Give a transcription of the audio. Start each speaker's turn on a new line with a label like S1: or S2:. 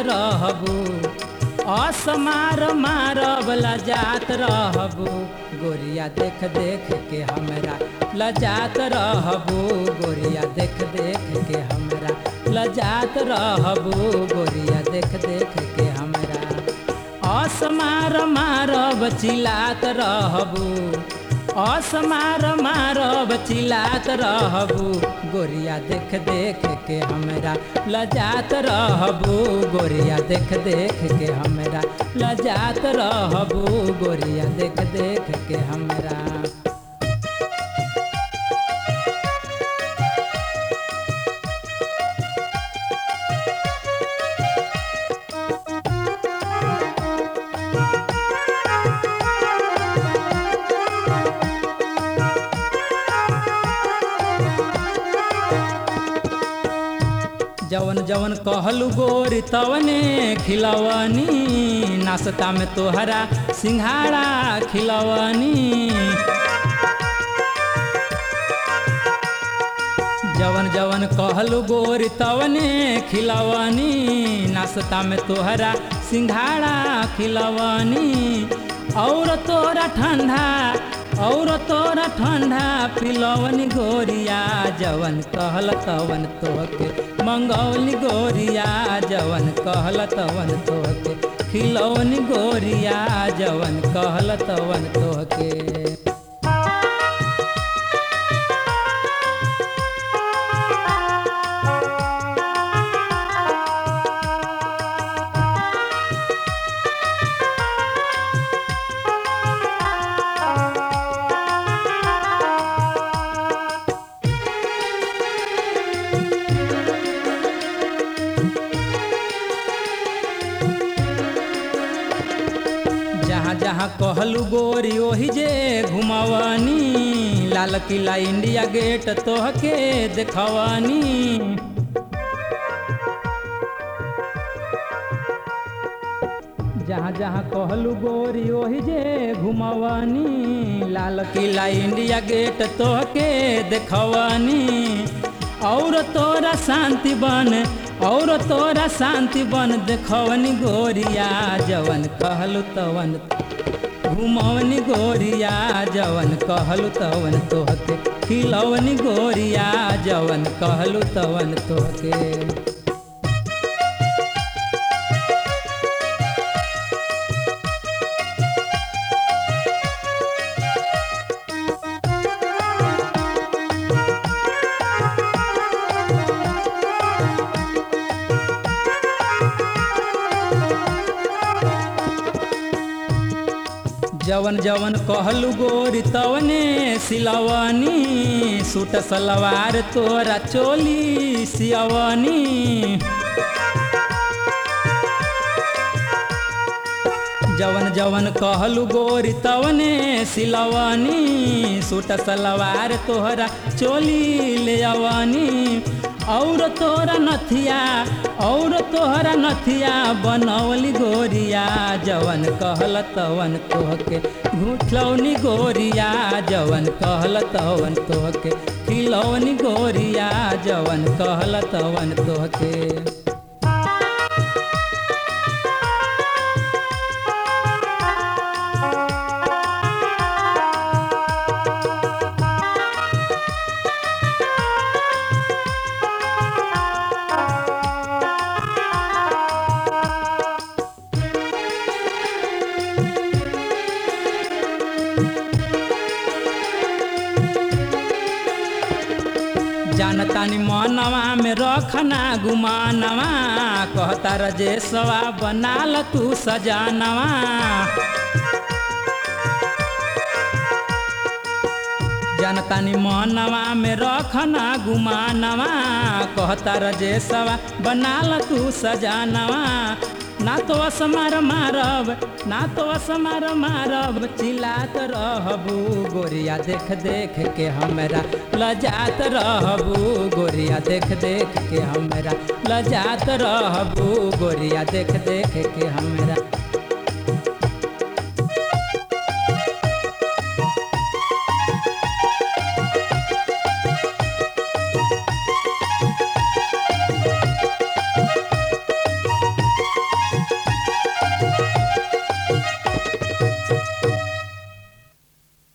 S1: रहबू असमार मारब लजात रहबू गोरिया देख देख के हमरा लजात रहबू गोरिया देख देख के हमरा लजात रहबू गोरिया देख देख के हमरा असमार मारब चिलात रहबू असमार मारब चिलात रहबू गोरिया देख देख के हमरा लजात रहबू गोरिया देख देख के हमरा लजात रहबू गोरिया देख देख के हमरा जवन जवन कहलू गोरी तवने खिलवनी नाश्ता में तोहरा सिंघाड़ा खिलवनी जवन जवन कहलू गोरी तवने खिलवनी नाश्ता में तोहरा सिंघाड़ा खिलवनी और तोरा ठंडा और तोरा ठंडा पिलवनी गोरिया जवन कहल तवन तोहके मंगौली गोरिया जवन कहल तवन तोहके खिलौनी गोरिया जवन कहल तवन तोहके जहाँ जहाँ कहलू गोरी ओही जे घुमवनी लाल किला इंडिया गेट तोहके देखवनी जहाँ जहाँ कहलू गोरी ओही जे घुमवनी लाल किला इंडिया गेट तोहके देखवनी और तोरा शांति बन और तोरा शांति बन देखवनी गोरिया जवन कहलू तवन घुमवनी गोरिया जवन कहलू तवन तोहके खिलवनी गोरिया जवन कहलू तवन तोहके जवन जवन कहलू गोरी तवने सिलवनी सूट सलवार तोरा चोली सियवनी जवन जवन कहलू गोरी तवने सिलवनी सूट सलवार तोहरा चोली ले अवनी और तोरा नथिया और तोहरा नथिया बनौली गोरिया जवन कहल तवन तोहके घुठलौनी गोरिया जवन कहल तवन तोहके खिलौनी गोरिया जवन कहल तवन तोहके जानतानी मनवा में रखना गुमानवा कहता रजेशवा बनाल तू सजानवा जानतानी मनवा में रखना गुमानवा कहता रजेशवा बनाल तू सजानवा ना तो असमार मारब ना तो असमार मारब चिल्लात रहबू गोरिया देख देख के हमरा लजात रहबू गोरिया देख देख के हमरा लजात रहबू गोरिया देख देख के हमरा